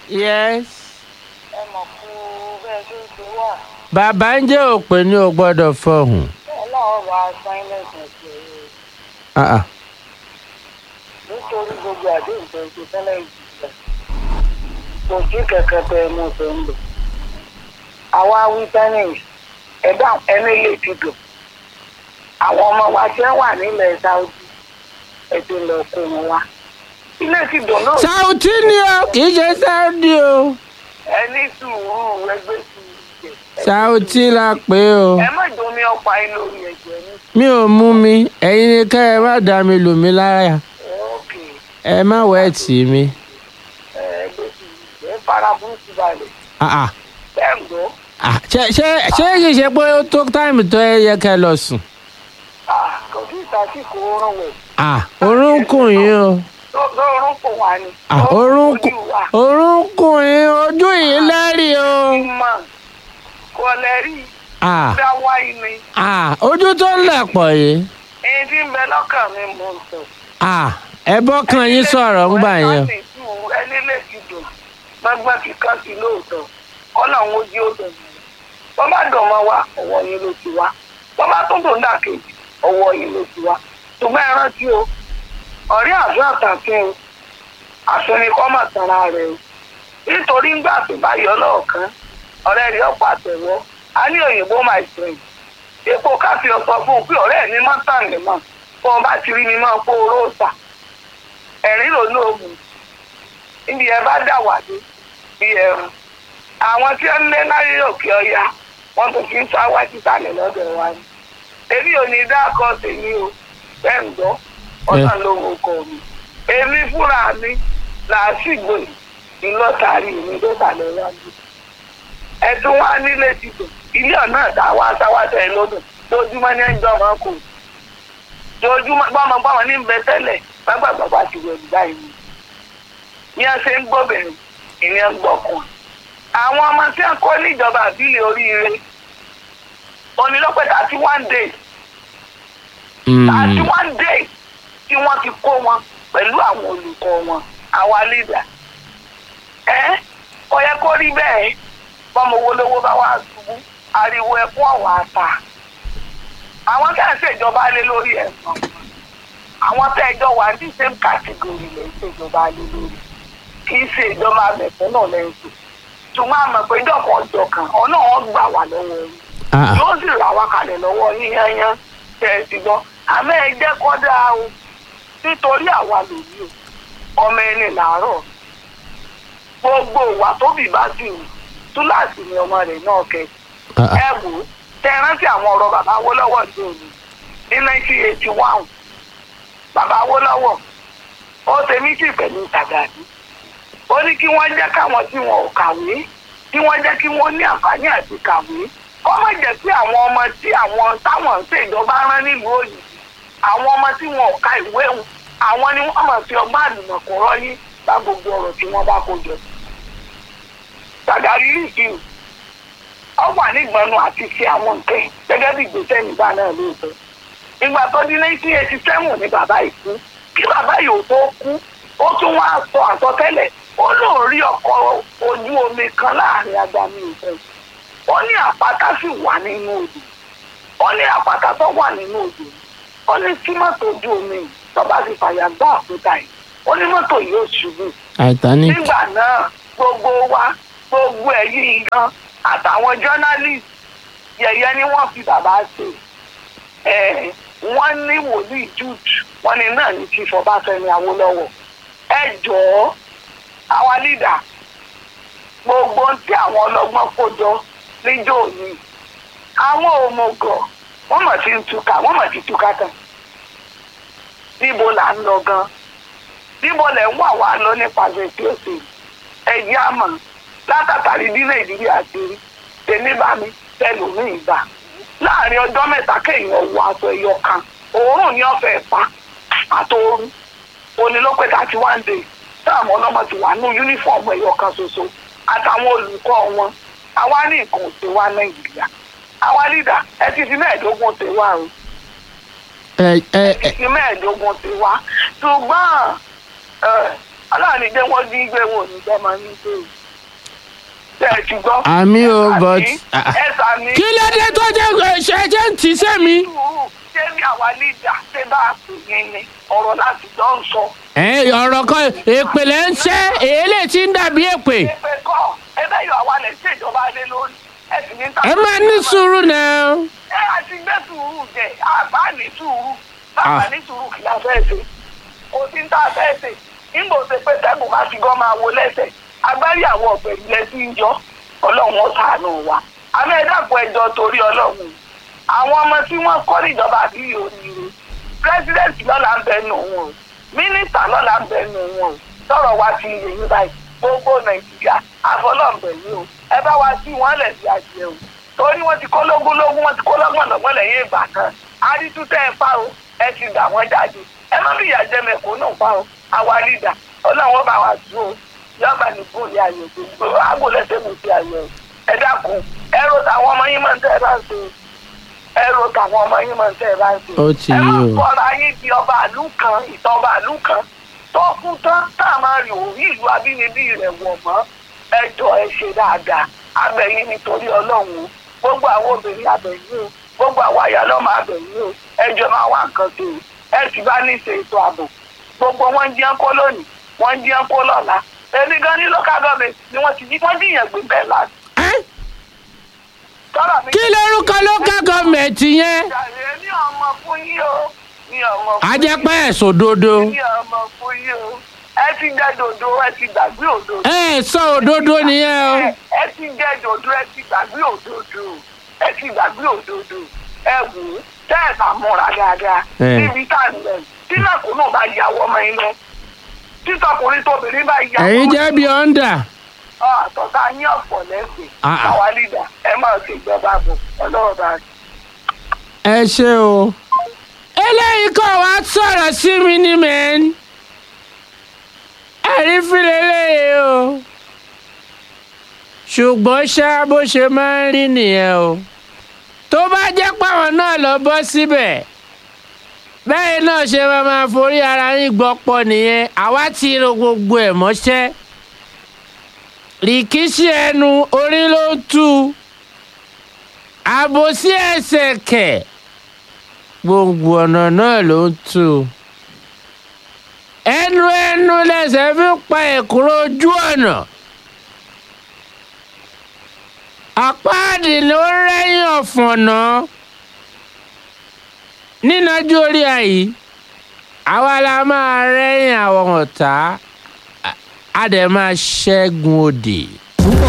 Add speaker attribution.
Speaker 1: yes.
Speaker 2: ẹ mọ̀ kú bẹ́ẹ̀ tó ṣe wà
Speaker 1: bàbá ń jẹ́ òpè ní o gbọ́dọ̀ fọhùn.
Speaker 2: bẹ́ẹ̀ náà wà sáyẹ́ǹsì ẹ̀sìn ẹ̀yẹ
Speaker 1: Ah, ah.
Speaker 2: nítorí gbogbo àdéhùn tó ń ṣe tẹ́lẹ̀ ìjìnlẹ̀ kò sí kẹ̀kẹ́ tẹ ẹnu tó ń lò àwa wí tẹ́nìs ẹ̀dá ẹni lè ti dùn àwọn ọmọ wa tí wọ́n wà nílẹ̀ Saudi ẹ̀sìn lọ kó wọn wá ilé ti dùn náà
Speaker 1: Saudi ni o kì í ṣe Saudi o.
Speaker 2: ẹni sùúrù ẹgbẹ́ sùúrù jẹ
Speaker 1: Saudi la pè o.
Speaker 2: ẹ má domi ọ̀pá inú orí ẹ̀jẹ̀ ní
Speaker 1: mi ò mú mi ẹ̀yin ni ká ẹ má dá mi lù mí lára
Speaker 2: òkè
Speaker 1: ẹ má wẹ̀ tì mí.
Speaker 2: ẹgbẹ́ sùúrù jẹ fara burúkú balẹ̀
Speaker 1: Ah, ah.
Speaker 2: bẹ́ẹ̀ ń gbọ́.
Speaker 1: Ah, ṣé ṣé ṣé kì í ṣe pé ó tó táìmù tó ẹ yẹ kẹ́ lọ sùn.
Speaker 2: Ah, kò sí ìtàsíkò oorun wẹ̀.
Speaker 1: Ah, orúnkún yín o.
Speaker 2: Ló- lórun kò wá ni.
Speaker 1: Ah, orúnkún
Speaker 2: Ojú wa.
Speaker 1: orúnkún yín ojú yìí lẹ́rìí o.
Speaker 2: Ìmọ̀ kò lè rí
Speaker 1: Ah,
Speaker 2: dá wáyé ni.
Speaker 1: ah, ojú tó ń lẹ̀ pọ̀ yìí.
Speaker 2: Èyí tí ń bẹ lọ́kàn mi mò ń sọ.
Speaker 1: Ah, ẹ bọ́kàn yín sọ̀rọ̀ ń gbà yẹn. o.
Speaker 2: Ẹni lè ti dùn. Gbọ́ngbọ́n ti kán sí lóòótọ́. Kọ́nà ń wojú ó dùn. Wọ́n bá dùn mọ́ wa, ọwọ́ yín ló ti wá. Wọ́n bá tún dùn dàkejì, ọwọ́ yín ló ti wá. Ṣùgbọ́n ẹ rántí o, ọ̀rẹ́ àdúrà àtàfin o, àfẹnikọ́ mà tanra rẹ̀ o. Nítorí ńgbà tó bá yọ lọ́ọ̀kan, ọ̀rẹ́ rẹ̀ ọ̀pọ̀ àtẹ̀wọ́. A ní òyìnbó my friend. Epo káfí ọ̀sọ̀ fún un pé ọ̀rẹ́ mi máa ń tàn mí mọ́. Bọ́ ọ bá ti rí mi máa kó róòsà. Ẹ̀rín ló ní oògùn níbi ẹ bá dà wà dé bí ẹrù àwọn tí ó ń lé láyé òkè ọya wọn tó fi ń sá wá títà ní lọ́dọ̀ wa ni èmi ò ní dákọ tèmi o bẹ́ẹ̀ ń gbọ́ ọ̀nà lówó kọ mi èmi fúnra mi làásìgbò ìlọ́tàrí mi ló bà lọ wájú ẹ̀dùn wa nílé ti dùn ilé ọ̀nà àtàwọn aṣáwáṣẹ ẹ lọ́dún lójúmọ́ ní ẹjọ́ ọmọ kò lójúmọ́ gbọ́mọgbọ́mọ ní bẹ tẹ́lẹ̀ gbàgbàgbà ti wẹ̀ báyìí ni ní a ṣe ń gbọ́bìnrin ìní ń gbọ́kùn. àwọn ọmọ tí wọ́n kọ́ níjọba àbílẹ̀ oríire onílọ́pẹ́ thirty one days thirty
Speaker 1: Mm.
Speaker 2: one days tí wọ́n ti kó wọn pẹ̀lú àwọn olùkọ́ wọn àwa leader. ẹ kò yẹ kó rí bẹ́ẹ̀ bọ́mọ owó lówó bá wá ṣubú ariwo ẹkún ọ̀wà àtà. àwọn tí wọ́n ṣèjọba lé lórí ẹ̀sán àwọn tẹ́ ẹjọ́ wà ní same category lè ṣèjọba lé lórí kì í ṣe ìjọba mẹ̀fẹ́ náà lẹ́yìn tó ṣùgbọ́n àmọ̀ pé ìjọkan ọjọ́ kan ọ̀nà wọn gbà wá lọ́wọ́ yín
Speaker 1: Ah, ah.
Speaker 2: yóò sì rà wá kalẹ̀ lọ́wọ́ yín yányán tẹ̀ ẹ́ ti gbọ́ àmọ́ ẹ jẹ́ kọ́ dáa o nítorí àwa lòdì o ọmọ ẹni làárọ̀ gbogbo ìwà tóbi bá sì wù túláàsì ni ọmọ rẹ̀ náà kẹ́
Speaker 1: Ah, ah.
Speaker 2: ẹ wò ó tẹ ẹ rántí àwọn ọ̀rọ̀ bàbá Awólọ́wọ̀ ní òní ní nineteen eighty one bàbá Awólọ́wọ̀ ó ṣe mítì pẹ̀lú Sàgàdì ó ní kí wọ́n jẹ́ káwọn tí wọn ò kàwé kí wọ́n jẹ́ kí wọ́n ní àǹfààní àti kàwé kó má jẹ́ pé àwọn ọmọ tí àwọn táwọn ń ṣèjọba rán nílùú òyìnbó àwọn ọmọ tí wọn ò ka ìwé wọn àwọn ni wọ́n máa fi ọgbọ́n àlùmọ̀kọ́rọ́ yín bá gbogbo ọ̀rọ̀ tí wọ́n bá kó jọ. Sàgàdì rí ìkírù ọ wà nígbọnú àti ṣe àwọn nǹkan gẹ́gẹ́ bí ìgbésẹ̀ nígbà náà lóòótọ́ ìgbà tó di nineteen eighty seven ni bàbá yìí kú kí bàbá yìí ò tó kú ó tún wá sọ àsọtẹ́lẹ̀ ó lóun rí ọkọ̀ ojú omi kan láàrin agbami ìfẹ́ ó ní àpáta sì wà nínú odò ó ní àpáta tó wà nínú odò ó ní kí mọ́tò ojú omi tó bá fi fàyà gbá àpótá yìí ó ní mọ́tò yìí ó ṣubú
Speaker 1: Titanic.
Speaker 2: nígbà náà gbogbo wa gbogbo ẹ̀yìn gan àtàwọn journalist yẹ̀yẹ́ ni wọ́n fi bàbá ṣe ẹ̀ wọ́n ní wòlíì jude wọ́n ní náà ní chief ọbáfẹ́mi awólọ́wọ̀ ẹ jọ̀ọ́ àwa lídà gbogbo ohun tí àwọn ọlọ́gbọ́n kó jọ níjọ́ òní àwọn òmùgọ̀ wọ́n mọ̀ sí ń túká wọ́n mọ̀ sí túká tán níbo là ń lọ gan níbo lẹ̀ ń wà wá lọ nípasẹ̀ tí ó ṣe ẹ̀yìn àmọ́ látàtàrí bí nàìjíríà ti rí tèmi bá mi tẹlòmíì gbà láàrin ọjọ́ mẹ́ta kéèyàn wọ aṣọ ẹyọ kan òórùn ní ọ̀fẹ́ pa àtòórùn onílọ́pẹ́ thirty one days táwọn ọlọ́mọ ti wà ní yúnífọ̀mù ẹyọ kan ṣoṣo àtàwọn olùkọ́ wọn àwa ní nǹkan ò ṣe wá nàìjíríà àwa lídà ẹ ti fi mẹ́ẹ̀ẹ́dógún ṣe wá o
Speaker 1: ẹ ẹ ẹ
Speaker 2: ti mẹ́ẹ̀ẹ́dógún ṣe wá ṣùgbọ́n ẹ, aláàánú dé wọ́n dín gbé wọn ò ní jẹ́ máa ní gbé o. ṣe é ti gbọ́.
Speaker 1: àmì o
Speaker 2: Ẹ
Speaker 1: but
Speaker 2: sàmí, ẹ sàmí.
Speaker 1: kí ló dé tó jẹ́ ṣe jẹ́ ń tì í sẹ́mi.
Speaker 2: sùúrù ṣé bí àwa lídà ṣé bá a pè yín ni ọ̀rọ̀ láti jọ ń sọ.
Speaker 1: ẹ ọ̀rọ̀ kan èpè lẹ́ ń ṣẹ́ èélé tí ń dàbí èpè.
Speaker 2: ṣé kọ́ ẹ bẹ́ẹ̀ yọ àwa lẹ̀ ṣèjọba lé lórí ẹ sì ní ta.
Speaker 1: ẹ máa ní sùúrù náà.
Speaker 2: ẹ á ti gbé sùúrù jẹ àbá ní sùúrù bàbá
Speaker 1: Ah.
Speaker 2: ní sùúrù kì í la fẹ́ ṣe kò sí ní tá a fẹ́ ṣe nígbò ṣe pé sẹ́gun bá ti gan máa wo lẹ́sẹ̀ agbárí àwọn ọ̀gbẹ́ ilẹ̀ tí ń yọ ọlọ́run ó ṣàánú wa àmọ́ ẹ dákun ẹjọ́ torí ọlọ́run àwọn ọmọ tí wọ́n kọ́ níjọba àbí òyìnbó pírẹsidẹ́ǹtì lọ́la ń bẹnu wọn o mínísítà lọ́la ń bẹnu wọn o sọ̀rọ̀ wa ti yè yín báyìí gbogbo nàìjíríà àfọlọ́ọ̀bẹ̀ yìí o ẹ bá wa sí wọn lẹ̀ sí àjẹ o torí wọ́n ti kó lógún lógún wọ́n ti kó lọ́gbọ̀n lọ́gbọ̀n lẹ́yìn ìgbà kan àdìtútẹ́ ẹ fa o ẹ ti gbà wọ́n jáde ẹ má bí ìyá jẹ mẹ̀kúnnù fa o àwa lídà ọlọ́run ó bá wa dùn o yọba ní bóòlì ayọ̀ gbogbo àgbo lẹ́sẹ̀ mi ti ayọ̀ o ẹ dákun ẹ ro tàwọn ọmọ yín máa ń tẹ́ ẹ bá ń ṣe o ẹ ro tàwọn ọmọ yín máa ń tẹ́ ẹ bá ń ṣe
Speaker 1: Ó ti
Speaker 2: ẹ
Speaker 1: yé
Speaker 2: má
Speaker 1: o.
Speaker 2: fọra yín di ọba àlú kan ìtàn ọba àlú kan tó kú tán tá a máa rí òun ìlú abínibí rẹ̀ wọ̀ mọ́ ẹ jọ ẹ ṣe dáadáa abẹ́yìn nítorí ọlọ́run o gbogbo àwọn obìnrin abẹ̀yìn o gbogbo àwọn àyálọ́mọ abẹ̀yìn o ẹ jọ máa wá nǹkan tó o ẹ sì bá ní ṣe ètò ààbò gbogbo wọn jí ẹnkó lónìí wọn jí ẹnkó lọ́la èmi gan ní local government ni wọ́n ti jí wọ́n jíyàn gbé bẹ́ẹ̀ láti
Speaker 1: Ẹ́,
Speaker 2: tọ́lá mi.
Speaker 1: kí lorúkọ local government yẹn.
Speaker 2: Jàre ní ọmọ fún yín o ní ọmọ fún
Speaker 1: a
Speaker 2: yín.
Speaker 1: jẹ́ pé ẹ̀sùn òdodo.
Speaker 2: ní ọmọ fún yín o ẹ ti jẹ dòdò ẹ ti gbàgbé òdodo.
Speaker 1: ẹ sọ òdodo nìyẹn o.
Speaker 2: ẹ ẹ ti jẹ dòdò ẹ ti gbàgbé òdodo ẹ ti gbàgbé òdodo ẹ wò ó tẹ́ ẹ bá múra dáadáa
Speaker 1: Ẹ.
Speaker 2: níbi tá a lẹ̀ tí nàkó náà bá yàwọ́ ọmọ yín lọ títọkùnrin tóbìnrin bá yàwọ́
Speaker 1: ẹ̀yin jẹ́ bí ọ́ndà.
Speaker 2: àtọ̀tà yín ọ̀pọ̀ lẹ́sìn
Speaker 1: Ah, ah.
Speaker 2: àwa lídà ẹ máa ṣe ìjọba bò ọlọ́run bá a
Speaker 1: ẹ ṣe o. eléyìí kọ̀ wá sọ̀rọ̀ sí mi ní mẹ́rin. ẹ̀rí fílẹ̀ léyìí o. ṣùgbọ́n ṣá bó ṣe máa ń rí nìyẹn o. tó bá jẹ́ pàwọn náà lọ bọ́ síbẹ̀. bẹ́ẹ̀ náà ṣe máa máa forí ara yín gbọ́pọ̀ nìyẹn àwa ti ro gbogbo ẹ̀ mọ́ṣẹ́. rìkíṣí ẹnu orí ló ń tú àbòsí ẹsẹ̀ kẹ̀ gbogbo ọ̀nà náà ló ń tú ẹnu ẹnu lẹsẹ̀ fi ń pa èkúrò ojú ọ̀nà àpáàdì ló ń rẹ́yìn ọ̀fọ̀nà nínájú orí àyí àwa la máa rẹ́yìn àwọn ọ̀tá a dẹ̀ máa ṣẹ́gun òdì.